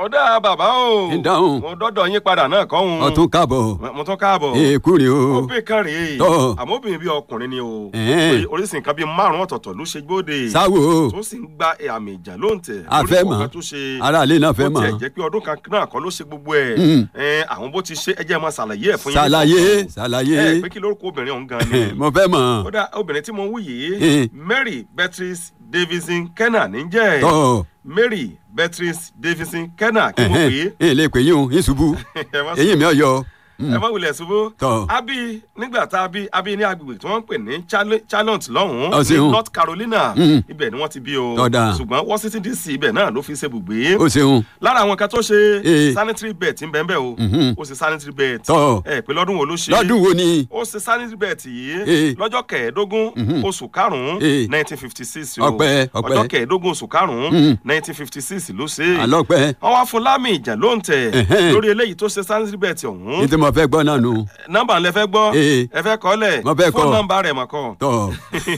ọ̀dà bàbá o ń dáhùn. mo dọ́dọ̀ yín padà náà kọ́ ń. ọtún káàbọ̀ mo tún káàbọ̀. èkú rè o. obìnrin kan rèé Tọ́. àmọ́ obìnrin bíi ọkùnrin ni o Ẹ̀hẹ́n. Orí- oríṣi nǹkan bíi márùn ọ̀tọ̀ọ̀tọ̀ ló ṣe gbóde sáwo tó sì ń gba àmì ìjà ló ń tẹ̀ A fẹ́ mọ̀. tó ṣe aráalé náà fẹ́ bó tiẹ̀ mọ̀ jẹ́ pé ọdún kan náà kọ́ ló ṣe gbogbo ẹ̀ Mm. Ẹ̀, àwọn bó ti ṣe ẹ jẹ́ máa ṣàlàyé ẹ̀ fún yín ṣàlàyé ẹ ṣàlàyé pé kí lórúkọ obìnrin ọ̀hún gan ni mo fẹ́ mọ̀ ó dá obìnrin tí mo ń wú yìí Eh. Mary Beatrice Davidson Kenna níjẹ́ tọ́ Mary Beatrice Davidson Kenna kí mo pè é ẹ lè pè yín o ìṣubú ẹ má eyín mi ò yọ. ẹ má wulẹ̀ ṣubú. Tọ́. a bí nígbà tá a bí a bí ní agbègbè tí wọ́n ń pè ní Charle- Charlotte lọ́hùn-ún Ọ ní ṣeun. North Carolina Mm. ibẹ̀ ni wọ́n ti bí o Tọ́da. ṣùgbọ́n Washington DC ibẹ̀ náà ló fi ṣe bùgbé. ó ṣeun lára àwọn kan tó ṣe Eh. sanitary bed ń bẹ́ẹ̀ bẹ́ẹ̀ o Mhm. ó ṣe sanitary bed Tọ́. ẹ pé lọ́dún wo ló ṣe lọ́dún wo ni ó ṣe sanitary bed yìí Eh. lọ́jọ́ kẹẹ̀ẹ́dógún Mhm. oṣù karùn-ún Eh. nineteen fifty six o Ọpẹ́, ọpẹ́. ọjọ́ kẹẹ̀ẹ́dógún oṣù karùn-ún Mhm. nineteen fifty six ló ṣe àlọ́pẹ́ wọ́n wá fún lámì ìjà ló ń tẹ̀ Ẹ̀hẹ́n. lórí eléyìí tó ṣe sanitary bed ọ̀hún ní tí mo fẹ́ gbọ́ náà nù nọ́mbà lẹ fẹ́ gbọ́ Eh. ẹ fẹ́ kọ́ lẹ̀ Mo fẹ́ fóònù kọ. nọ́mbà rẹ̀ mọ̀ kọ́ tọ́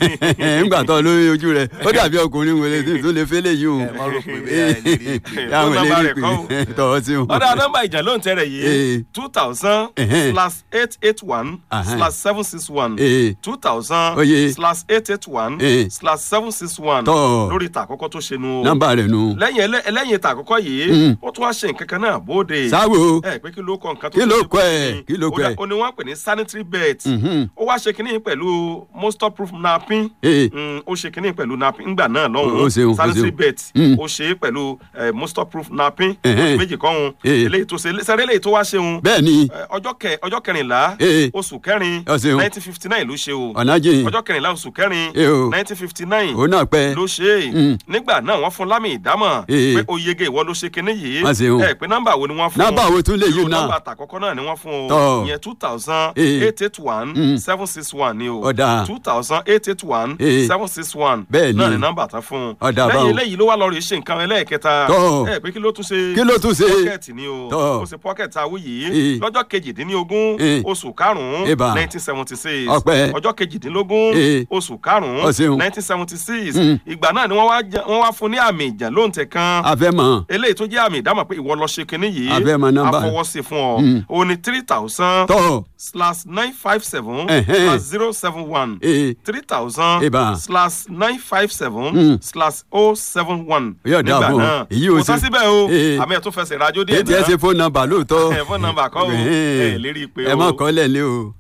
ńgbà tọ́ lórí ojú rẹ̀ ó dàbí ọkùnrin wẹ̀lẹ̀ tí tó lè fẹ́lẹ̀ yìí o ẹ má rò pé bẹ́ẹ̀ ẹ lè rí i pé. yàwọn Fóònù nọ́mbà lè rẹ̀ rí kọ́ o. pé tọ́ ọ sí o. ọ̀dà nọ́mbà ìjà ló ń tẹ̀rẹ̀ Eh. yìí two thousand Ẹ̀hẹ́n. slash eight eight one Ahẹ́n. slash seven six one Eh. two thousand Oye. slash eight eight one Eh. slash seven six one Tọ́. lórí ìta àkọ́kọ́ tó ṣe nu o nọ́mbà rẹ̀ nù. lẹ́yìn ẹlẹ́- ẹlẹ́yìn ìta àkọ́kọ́ yìí Mm. ó tún wá ṣe nǹkan kan náà bóde sáwo ẹ pé kí ló kọ nǹkan tó Kí ló ṣe kọ ẹ̀? bóde ni? Kí ló Ó kọ dá- ẹ̀? ó ní wọ́n pè ní sanitary bed Mhm. ó wá ṣe kínní pẹ̀lú moisture proof napin Eh. Mm, ó ṣe kínní pẹ̀lú napin ńgbà náà Ó- ó lọ́hùn-ún ṣeun, ó sanitary ṣeun. bed Mm. ó ṣe é pẹ̀lú eh, moisture proof napin Ẹ̀hẹ́n. méjì kọ́hún Eh. eléyìí tó ṣe sẹ́rẹ́ eléyìí tó wá ṣeun bẹ́ẹ̀ ni Eh, ọjọ́ kẹ ọjọ́ kẹrìnlá Eh. oṣù kẹrin Ó ṣeun. nineteen fifty nine ló ṣe o ọ̀nà jìn ọjọ́ kẹrìnlá oṣù kẹrin Eh o. nineteen fifty nine òun náà pẹ́ ló ṣe é Mm. nígbà náà wọ́n fún lámì ìdámọ̀ Eh. pé oyege ìwọ ló ṣe kinní yìí Má ṣeun. ẹ pé nọ́mbà wo ni wọ́n fún nọ́mbà wo tún lè yí irú náà nọ́mbà àtàkọ́kọ́ náà ni wọ́n fún o Tọ́. ìyẹn two thousand Eh. eight eight one Mm. seven six one ni o Ọ̀dà. two thousand eight eight one Eh. seven six one Bẹ́ẹ̀ ni. náà ni nọ́mbà tán fún un Ọ̀dà lẹ́yìn báwọn. eléyìí ló wá lọ rí ṣe nǹkan ẹlẹ́ẹ̀kẹta Tọ́. ẹ pé kí ló tún ṣe kí ló tún ṣe pọ́kẹ́ẹ̀tì ni o Tọ́. ó ṣe pọ́kẹ́ẹ̀tì awú yìí Eh. lọ́jọ́ kejìdínlógún Eh. oṣù karùn-ún Eba. nineteen seventy six Ọpẹ́. ọjọ́ kejìdínlógún Eh. oṣù karùn-ún Ọ ṣeun. nineteen seventy six Mm. ìgbà náà ni wọ́n wá jẹ- wọ́n wá fún ní àmì ìjà lóǹtẹ̀ kan afẹ́ mọ̀ eléyìí tó jẹ́ àmì ìdámọ̀ pé ìwọ lọ ṣe kinní yìí A fẹ́ mọ nọ́mbà. àfọwọ́sí fún ọ Mm. o ní three thousand tọ́ slash nine five seven Ẹ̀hẹ́n. slash zero seven one ee three thousand Eba. slash nine five seven Mm. slash oh seven one Yóò dáa fún ọ. Èyí ò kò tán sí- síbẹ̀ o Eh. àmì ẹ̀ tó fẹsẹ̀ rajó díẹ̀ ètí ẹ ṣe fóònù nọ́mbà lóòótọ́ ẹ̀ fún nọ́mbà kọ́ o ẹ̀ lérí pé ẹ o má kọ́ lẹ̀ lé o.